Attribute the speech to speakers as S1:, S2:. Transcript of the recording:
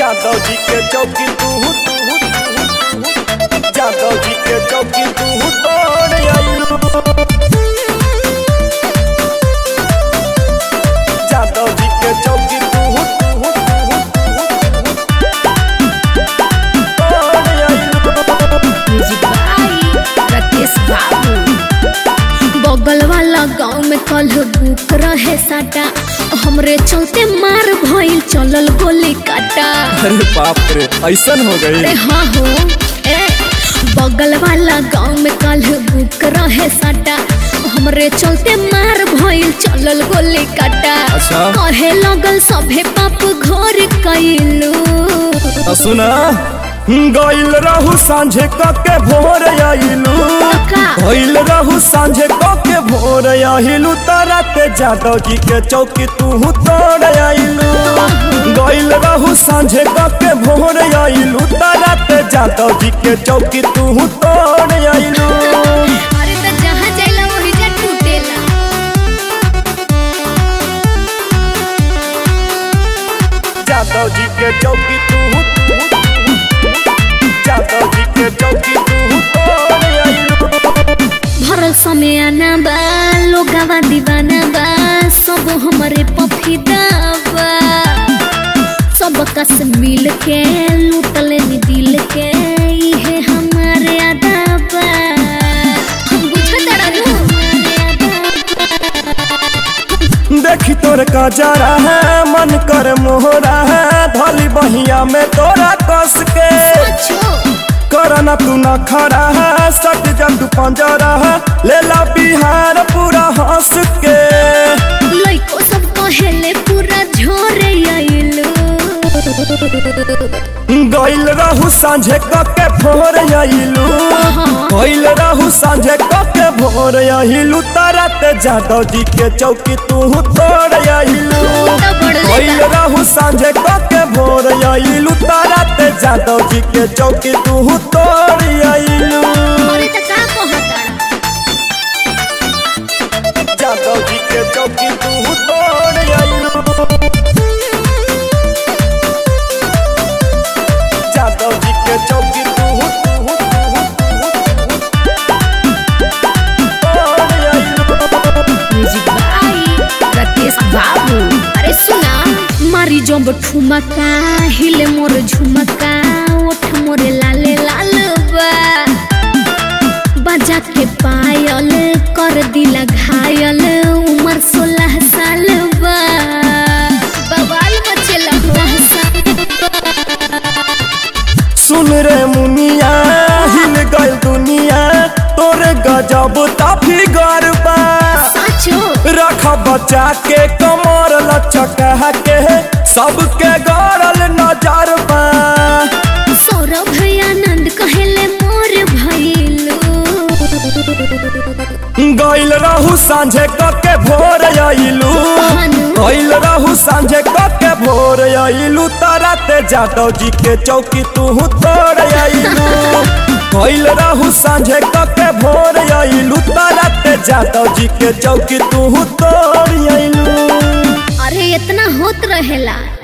S1: जादव जी के चौकी तू जादव जी के चौकी तू तोड़ आइलू जादव जी के चौकी तू तोड़ आइलू
S2: म्यूजिक बाई राकेश बाबू बगल वाला गांव में कल बुक रहे साटा हमरे चलते मार भइल चलल गोली काटा
S1: अरे बाप रे ऐसन हो
S2: अरे
S1: गई
S2: हाँ हो ए बगल वाला गांव में कल बुक रहे साटा हमरे चलते मार भइल चलल गोली काटा
S1: अच्छा।
S2: कहे लगल सभे पाप घर कैलू
S1: सुना गइल रहू सांझे कके भोर आइलू
S2: का?
S1: गइल रहू सांझे कके भोर आइलू तरते जादव जी के चौकी तू तोड़ आइलू गइल रहू सांझे कके भोर आइलू तरते जादव जी के चौकी तू तोड़ आइलू
S2: अरे त जहाँ जाइला वही जा टूटेला
S1: जादव जी के चौकी तू जादव जी के चौकी तू तोड़ आइलू
S2: भरल समय आना बा लोगावा दीवाना बा सब हमरे पफीदा बा सब कस मिल के लूटले नी दिल के इहे हमारे आदा बा हम बुझत रहू
S1: देखी तोर का जरा है मन कर मोहरा है धली बहिया में तोरा कस के करना तू न खड़ा है सट जब तू पंजरा है ले ला बिहार पूरा हंस के
S2: लइको सब कहेले पूरा झोरे आइलू
S1: गइल रहू सांझे कके भोर आइलू गइल रहू सांझे कके भोर आइलू तरत जादव जी के चौकी तू तोड़ आइलू गइल रहू सांझे कके भोर आइलू तरत जादव जी के चौकी तू तोड़ आइलू
S2: अरे त का कहता
S1: जादव जी के चौकी तू तोड़ आइलू जादव जी के चौकी तू तोड़ आइलू
S2: म्यूजिक बाई राकेश बाबू अरे सुना मारी जब ठुमका हिले मोर झुमका ओठ मोरे लाले लाल बा बजा के पायल कर दिला घायल उम्र सोलह साल बा बवाल मचेला
S1: सुन रे मुनिया हिल गल दुनिया तोरे गजब ताफी गरबा
S2: साचो
S1: रख बचा के कमर लचका के सबके गरल नजर बा
S2: सौरभ आनंद कहेले मोर भइलू
S1: गइल रहू सांझे कके भोर आइलू गइल रहू सांझे कके भोर आइलू तरते जादव जी के चौकी तू तोड़ आइलू गइल रहू सांझे कके भोर आइलू तरते जादव जी के चौकी तू तोड़ आइलू
S2: अरे इतना होत रहेला